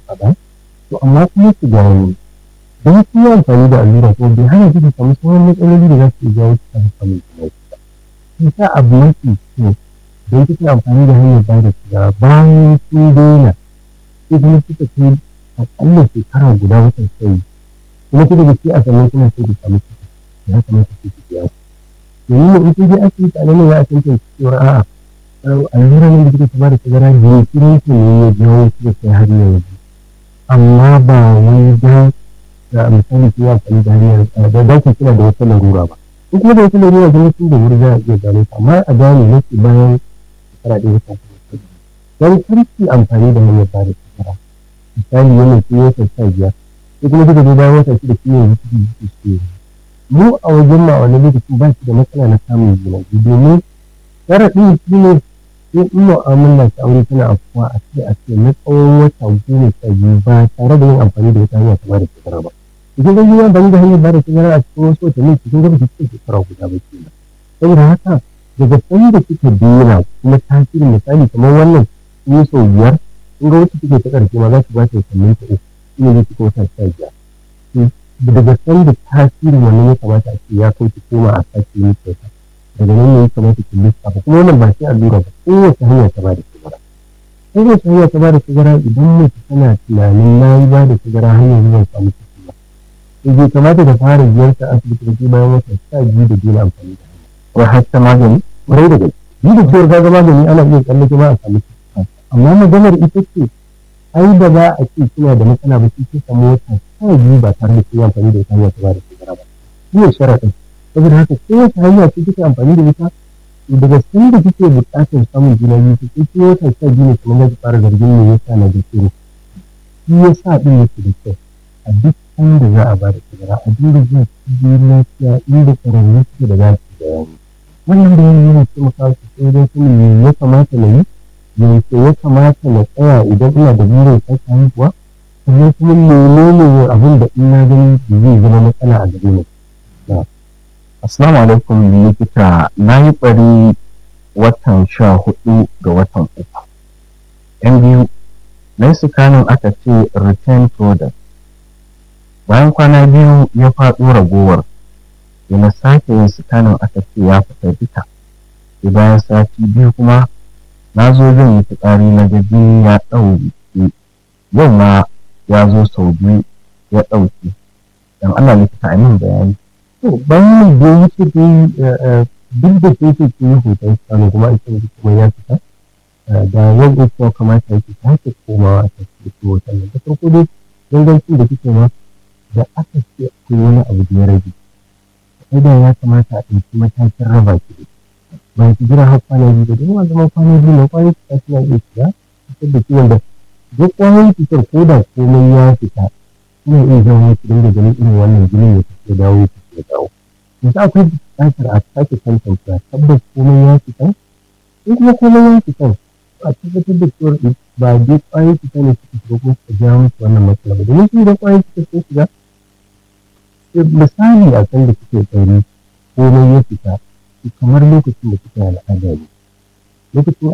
faɗa to amma kuma su gano don su yi amfani da allura ko bai hana su samu sauran matsaloli da za su iya jawo su samu samun juna ba shi sa abu mafi kyau don kike amfani da hanyar ba da shiga bayan sun daina sai kuma suka kai akalla shekara guda watan sai kuma kuka ga sai a sannan kuma sai ku samu ciki ya kamata ku ci biya domin in kun je asibiti a nan ya a tantance cewa a'a allura nan da kika ta bada tazara ne kiran ki ne ya jawo kika kai har yanzu amma ba wai dan da misali ki ya amfani da hanyar da da ku kina da wata larura ba in kuma da wata larura da mutum da wuri za a iya gano ta amma a gane nake bayan shekara ɗaya wata dan karki amfani da hanyar bada tazara misali yana ki wata sha biyar ko kuma kika je bayan wata shida kiyo yi ciki ciki ciki mu a wajen ma a wani lokacin ba shi da matsala na samun juna domin sharaɗin shi ne sai in mu'amala ta aure tana afuwa a ce a ce na tsawon wata goma sha biyu ba tare da yin amfani da wata hanya ta bada sigara ba idan ga yin amfani da hanyar bada sigara a cikin wasu watanni cikin gaba cikin shekara guda ba ke nan saboda haka daga sanda kika daina kuma tasirin misali kamar wannan sun yi sau biyar in ga wacce kike ta ƙarshe ma za ki ba ta watannin ta uku shi ne zai cika wata sha biyar daga sanda tasirin wannan ya kamata a ce ya kai ki koma a sake yi kyauta daga nan ne ya kamata ki lissafa kuma wannan ba sai allura ba kowace hanya ta ba da sigara kowace hanya ta ba da sigara idan mace tana tunanin na yi ba da sigara hanyar zuwa samu ciki ba sai bai kamata da fara ziyartar asibiti da ke bayan wata sha biyu da daina amfani da hanya ko har ta magani kwarai da gaske ni da cewar kaga magani ana iya tsallake ma a samu ciki amma maganar ita ce ai da za a ce kina da matsala ba sai samu wata sha biyu ba tare da kin amfani da wata hanya ta ba da sigara ba shi ne sharaɗin saboda haka kowace hanya ce kike amfani da ita daga sanda kike buƙatar samun juna biyu to sai kin wata sha biyu ne kuma za ki fara zargin me yasa na da kiro shi yasa din yake da kyau a duk inda za a bada sigara a dinga zuwa cibiyoyin lafiya inda ƙwararru suke da za su bayani wannan bayani yana taimakawa sosai wajen sanin me ya kamata na yi yaushe ya kamata na tsaya idan ina da burin sake haihuwa sannan kuma menene abin da in na gani zai zama matsala a gare ni Assalamu alaikum likita na yi ɓari watan sha hudu ga watan uku. ‘Yan biyu, na yi sikanin aka ce return product. Bayan kwana biyu ya faɗo ragowar, sai na sake yin sikanin aka ce ya fita duka. Sai bayan sati biyu kuma na zo zan yi fitsari na gaji ya ɗauke. Yau ma ya zo sau biyu ya ɗauke. Dan Allah likita a min bayani. to bayanin da ya wuce dai duk da ke ce ke yi hoton sanu kuma ake yi kuma ya fita da yan uwa kamata yake sake komawa a cikin hoton nan da farko dai dangancin da kike ma da aka ce akwai wani abu da ya rage sai da ya kamata a ɗauki matakin raba ki da ba ki jira har kwana biyu da don zaman kwana biyu na kwanan cuta suna iya shiga fitar da ciwon da duk kwanan cutar ko da komai ya fita suna iya zama ki dinga ganin irin wannan jinin ya tafi dawo ya ya dawo yanzu akwai buƙatar a sake tantance tabbas komai ya fita in kuma komai ya fita a tabbatar da cewa ba dai ƙwayoyin cuta ne suka shiga ko suka jawo musu wannan matsala ba domin su idan ƙwayoyin cuta sun shiga misali a kan da suke tsari komai ya fita kamar lokacin da suke al'ada ne lokacin